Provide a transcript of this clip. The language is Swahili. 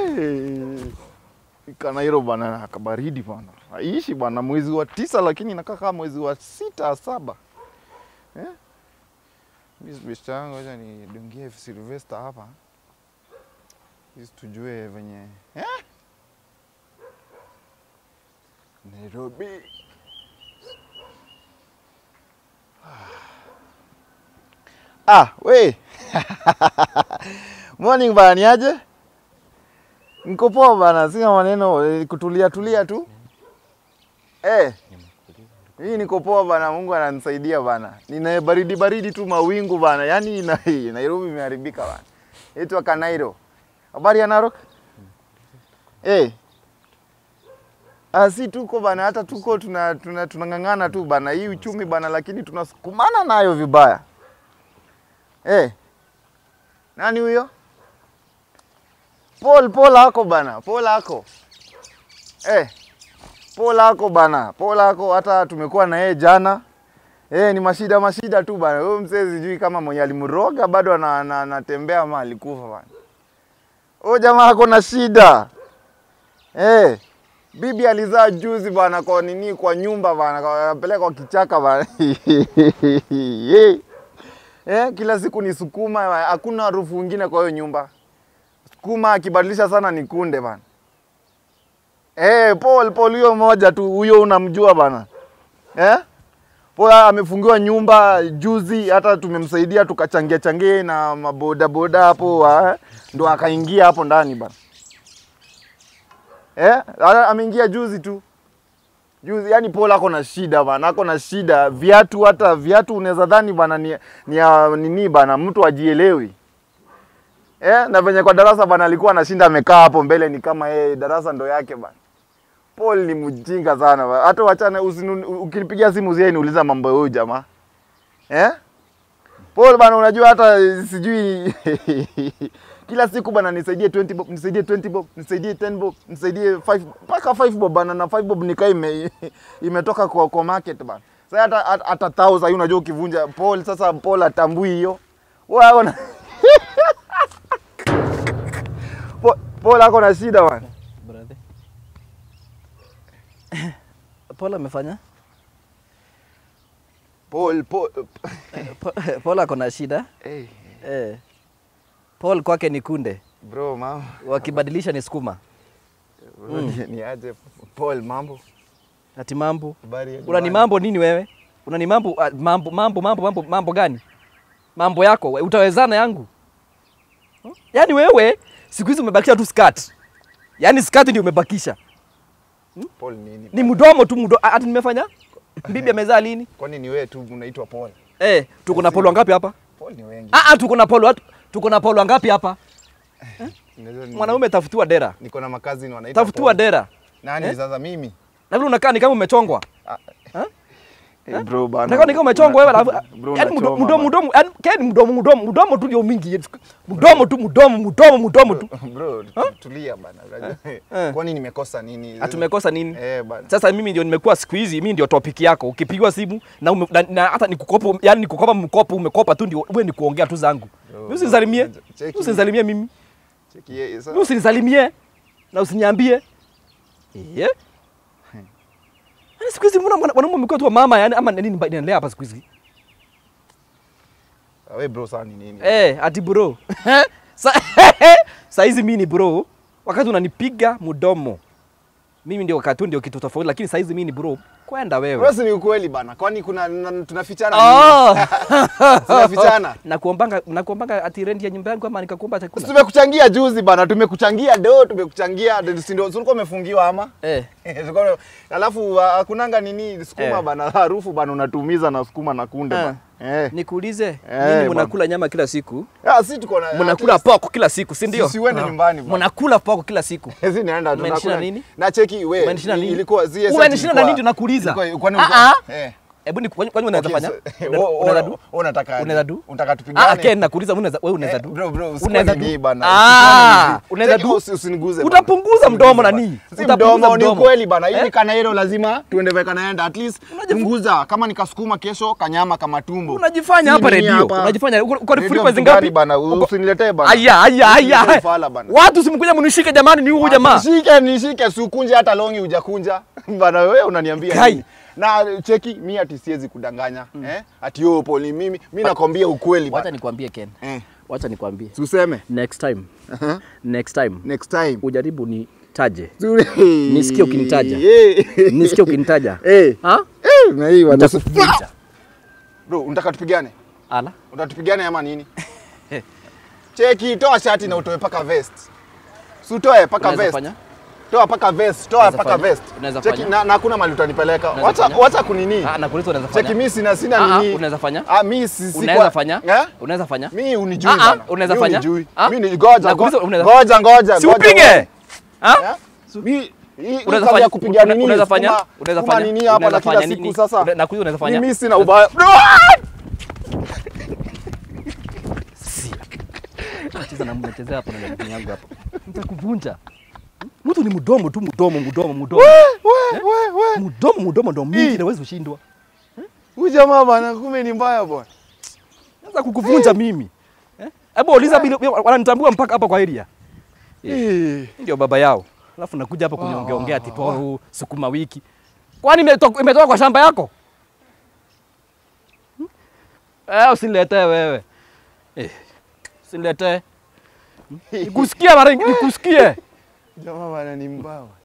Hey. Kanairo bana kabaridi bana. Haishi bana mwezi wa tisa lakini inakaa kama mwezi wa sita saba. Eh? Mimi best yangu acha nidungie Sylvester hapa. Ili tujue venye eh? Nairobi. Ah, we. Morning bana, ni aje? Niko poa bana, sina maneno, eh, kutulia tulia tu. Eh. Hii niko poa bana, Mungu ananisaidia bana. Nina baridi baridi tu mawingu bana. Yaani na Nairobi imeharibika bana. Itwa Kanairo. Habari ya Narok? Eh. Ah, si tuko bana, hata tuko tuna tuna tunang'ang'ana tu bana. Hii uchumi bana, lakini tunasukumana nayo vibaya. Eh. Nani huyo? Paul, Paul ako bana, Paul ako. Eh. Paul ako bana, Paul ako hata tumekuwa na yeye jana. Eh, ni mashida mashida tu bana. Huyo mzee sijui kama mwenye alimroga bado ana- ana- anatembea ama alikufa bana. Huyo jamaa ako na shida. Eh. Bibi alizaa juzi bana kwa nini kwa nyumba bana, kwa- apeleka kwa kichaka bana. Eh. Eh, kila siku ni sukuma, hakuna harufu ingine kwa hiyo nyumba. Sukuma akibadilisha sana ni kunde bana. Eh, Paul Paul huyo moja tu, huyo unamjua bana. Eh? Paul amefungiwa nyumba juzi, hata tumemsaidia tukachangia changia na maboda boda hapo, ah, ndo akaingia hapo ndani bana. Eh? Ala- Ameingia juzi tu. Juzi, yani Paul ako na shida bana, ako na shida. Viatu hata viatu unaweza dhani bana ni, ni ya nini bana, mtu ajielewi. Eh, na venye kwa darasa bana alikuwa anashinda amekaa hapo mbele ni kama yeye darasa ndo yake bana. Paul ni mjinga sana bana. Hata wachana usinun- ukinipigia simu usiye niuliza mambo ya huyu jamaa. Eh? Paul bana unajua hata sijui kila siku bana nisaidie 20 bob, nisaidie 20 bob, nisaidie 10 bob, nisaidie 5 mpaka 5 bob bana na 5 bob nikaa ime, imetoka kwa, kwa market bana. Sasa hata hata- hata 1000 hiyo unajua ukivunja Paul sasa Paul atambui hiyo. Wewe ako na Paul- Paul ako na shida bana. Brother. Paul amefanya? Paul Paul Pa- Paul ako na shida. hey, Eh. Paul kwake ni kunde, bro mama. wakibadilisha ni sukuma. Bro, ni, ni aje Paul mambo? Ati mambo. Habari ya Una ni nyumbani? mambo nini wewe? Una ni mambo ah, mambo mambo mambo mambo mambo gani? Mambo yako we, utawezana yangu? Hmm? Yaani wewe siku hizi umebakisha tu skirt. Yaani skirt ndio umebakisha. Paul nini? Ni mdomo tu mdomo. Ati nimefanya? Bibi amezaa lini? Kwani ni wewe tu unaitwa Paul? Eh, tuko na polo wangapi hapa? Paul ni wengi. Ah ah, tuko na polo watu. Tuko na polo wangapi hapa? Unajua ni- Mwanaume tafutiwa dera. niko na makazi ni wanaitwa Tafutiwa Paul. dera. Nani Eh? sasa mimi? Na vile unakaa ni kama umechongwa. Eh, bro bana. Unakaa ni kama umechongwa wewe alafu Bro, yaani mdo- unachoma mdomo mdomo yaani yaani mdomo mdomo mdomo tu ndio mingi. Mdomo tu mdomo mdomo mdomo tu. bana. Bro, tulia bana. Unajua, Eh. Kwani nimekosa nini? Atumekosa nini? Eh bana. Sasa mimi ndio nimekuwa siku hizi, mimi ndio topic yako. Ukipigwa simu na, ume, na, na hata nikukopa, yani nikukopa mkopo umekopa tu ndio wewe ni kuongea tu zangu. Bro, Mimi usinisalimie. cheki. Usinisalimie mimi. Cheki yeye Mimi sasa. usinisalimie na usiniambie. Eh? Yaani siku hizi mbona mwana- wanaume wamekuwa tu wa mama yani ama nini mba- inaendelea hapa siku hizi? Wewe bro sasa ni nini? Eh, ati bro. Sa saa hizi mimi ni bro. Wakati unanipiga mdomo. Mimi ndio wakati huu ndio kitu tofauti lakini saa hizi mimi ni bro. Kwenda wewe. Bro, si ni ukweli bana. Kwani kuna na- tunafichana Oh. nini? Tunafichana. nakuombanga nakuombanga ati rent ya nyumba yangu ama nikakuomba chakula Tumekuchangia juzi bana, tumekuchangia do, tumekuchangia si ndio? si ulikuwa umefungiwa ama? eh. Tulikuwa- Alafu ah, hakunanga nini sukuma Eh. bana, harufu bana unatumiza na sukuma na kunde Ah. bana. Eh. Nikuulize Eh, nini, bwana. mnakula nyama kila siku? Ah, si tuko na Mnakula at least- poko kila siku, si ndio? Si uende nyumbani bana. Mnakula poko kila siku. Hizi naenda Umenishinda tunakula nini? Na cheki we. Umenishinda nini? Ilikuwa zile Umenishinda na nini ndio nakuuliza? Ilikuwa kwani Ah, ulikuwa- ah. eh. Hebu ni kwani kwani unaweza Okay, fanya? so- Una- wo- wo- Unaweza du? wo- unataka Unaweza du? Unataka Ah, tupigane? Ken nakuuliza unaweza wewe unaweza Eh, du? bro, bro, usikuwe Unaweza nini du? bana, Ah, usikuwe nini. unaweza Cheki, du? usi- usiniguze bana. Utapunguza mdomo na Usiniguze nini? bana. Si Utapunguza mdomo, ni mdomo. kweli bana. Hii Eh? ni kanairo lazima tuende veka naenda. At least Unajifu- punguza kama nikasukuma kesho kanyama kama tumbo. Unajifanya Si hapa nini redio. hapa. Unajifanya uko uko Radio frequency mtu gani ngapi? bana? Uko- Usiniletee bana. Aya aya Usiniletee aya. ufala bana. Watu simkuja mnishike jamani ni huyu jamaa. Nishike nishike sukunje hata longi hujakunja. Bana wewe unaniambia Kai. nini? Na cheki mi ati siwezi kudanganya. Eh? Ati yo poli mimi mimi nakwambia ukweli Wacha bana. nikwambie Ken. Eh. Wacha nikwambie. Tuseme. Next time. Aha. Next time. Next time. Ujaribu nitaje. Nisikie Nisikie ukinitaja. Nisikie ukinitaja. Eh. Ha? Eh, na hii bana. Nitakuvunja. Bro, unataka tupigane? Ala. Unataka tupigane ama nini? Cheki, toa shati na utoe paka vest. Si utoe paka Unaweza vest. fanya? Toa paka vest, toa Unaweza paka fanya? vest. Unaweza Cheki fanya? na na hakuna mahali utanipeleka. Unaweza Wacha fanya? wacha kunini. Ah, nakuuliza unaweza Cheki fanya. mimi sina sina Ah, ah, nini. unaweza fanya? Ah, mimi si si Unaweza kwa- fanya? Eh? Unaweza fanya? Mimi unijui Ah, ah, bana. unaweza Mimi fanya? unijui. Ah? Mimi ni goja. Nakuuliza go- unaweza- Goja ngoja. Si goja, upige. Ha? Eh? Mimi hii Unaweza unaweza fanya? kupiga nini? Unaweza fanya? Sukuma- Unaweza sukuma fanya? nini hapa na Unaweza kila fanya siku nini? sasa? Una- nakuuliza unaweza fanya? Mimi sina ubaya. Cheza na mnachezea hapo na miguu yangu hapo. Nitakuvunja. Mtu ni mdomo tu, mdomo, mdomo, mdomo. We we we. Mdomo, mdomo ndo mingi Ih. na huwezi ushindwa. Huyu jamaa bana kumbe ni mbaya bwana. Naweza kukuvunja mimi. Eh? Hebu uliza bila wananitambua mpaka hapa kwa area. Eh. Ndio baba yao. Alafu nakuja hapa kuniongeongea ati poru sukuma wiki. Kwani imetoka imetoka kwa shamba yako? Hmm? Eh, usiniletee wewe. Eh. Usiniletee. Nikusikie mara nikusikie. Jamaa bana ni mbaya.